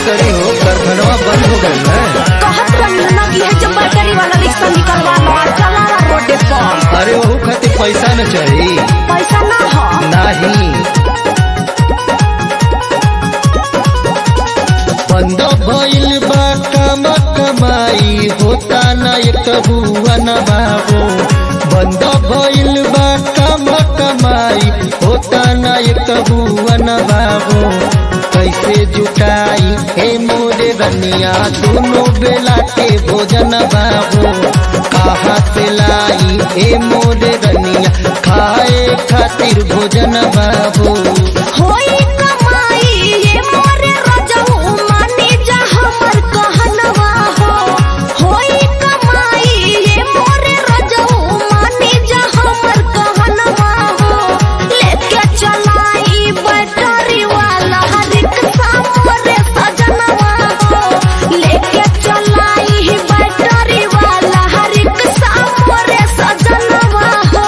करी हो कारखानवा बंद हो गए ना कहत रही ना कि है जो बैटरी वाला रिक्शा निकलवा लो और चला ला रोडे पर अरे वहू खातिर पैसा न चाहिए पैसा ना हो नाही बंद भइल बा काम कमाई होता न एक हुआ न बाबू बंद भइल बा काम कमाई होता न एक हुआ न बाबू कैसे जुटाई हे मोरे रनिया दोनों बेला के भोजन बाबू कहाँ से लाई हे मोरे रनिया खाए खातिर भोजन बाबू होई कमाई ये मोरे रजऊ मानी जा हमर कहनवा हो होई कमाई ये मोरे रजऊ मानी जा हमर कहनवा हो लेके चलाई बैटरी वाला रिक्शा मोरे सजनवा हो लेके चलाई बैटरी वाला रिक्शा मोरे सजनवा हो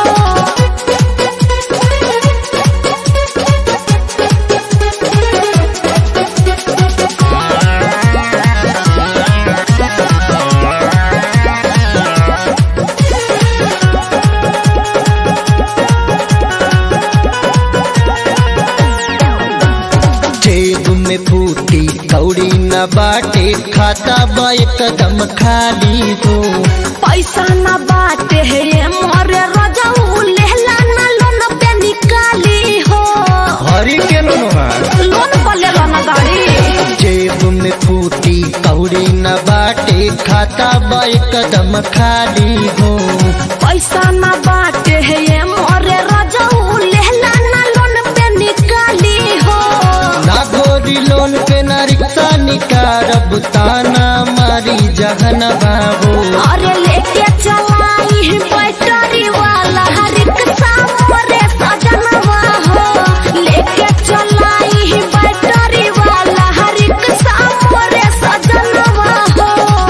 जेब में फूटी कौड़ी न बाटे खाता बा एकदम खाली हो पैसा न बाटे है ये मोरे रजऊ लेला न लोन पे निकाली हो हरी के लोनवा लोन पर लेला न गाड़ी जेब में फूटी कौड़ी न बाटे खाता बा एकदम खाली हो पैसा न बाटे है ये मोरे रजऊ लेला न लोन पे निकाली हो ना गोरी लोन पे ना रिक्शा निकारब ताना मारी जहन बाबू अरे लेके चलाई बैटरी वाला रिक्शा मोरे सजनवा हो लेके चलाई बैटरी वाला रिक्शा मोरे सजनवा हो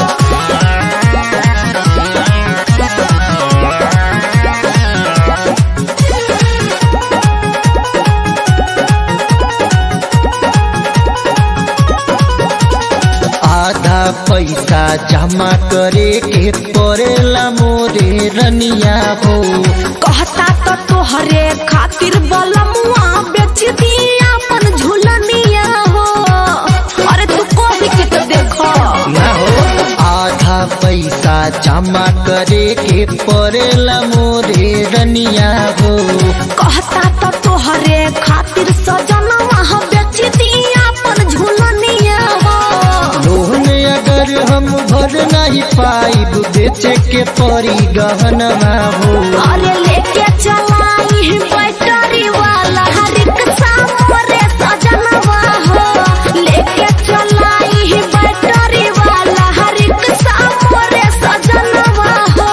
आधा पैसा जमा करे के पड़ेला मोरे रनिया हो कहता तो तोहरे खातिर बलमुआ बेच दिया अपन झुलनिया हो अरे तू कोई के तो देखो ना हो आधा पैसा जमा करे के पड़ेला मोरे रनिया हो कहता तो तोहरे खातिर सजनवा बेच दिया अपन झुलनिया हो लोन अगर हम भर नहीं पाइब बेचे के पड़ी गहनवा हो अरे लेके चलाई बैटरी वाला रिक्शा मोरे सजनवा हो लेके चलाई बैटरी वाला रिक्शा मोरे सजनवा हो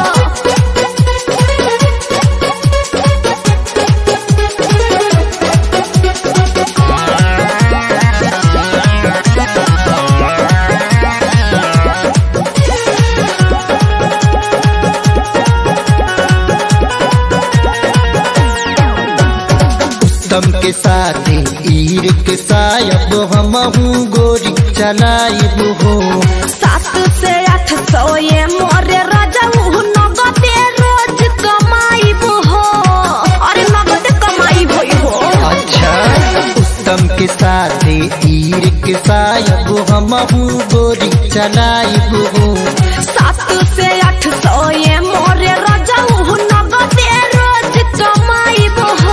उत्तम के साथ ईर के सायब हम गोरी चलाइब हो सात से आठ सौ ये मोरे रजऊ नगदे रोज कमाई हो अरे नगद कमाई होई हो अच्छा उत्तम के साथ ईर के सायब हम गोरी चलाइब हो सात से आठ सौ ये मोरे रजऊ नगदे रोज कमाई हो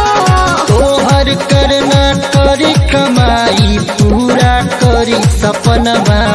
तोहर करना करी कमाई पूरा करी सपनवा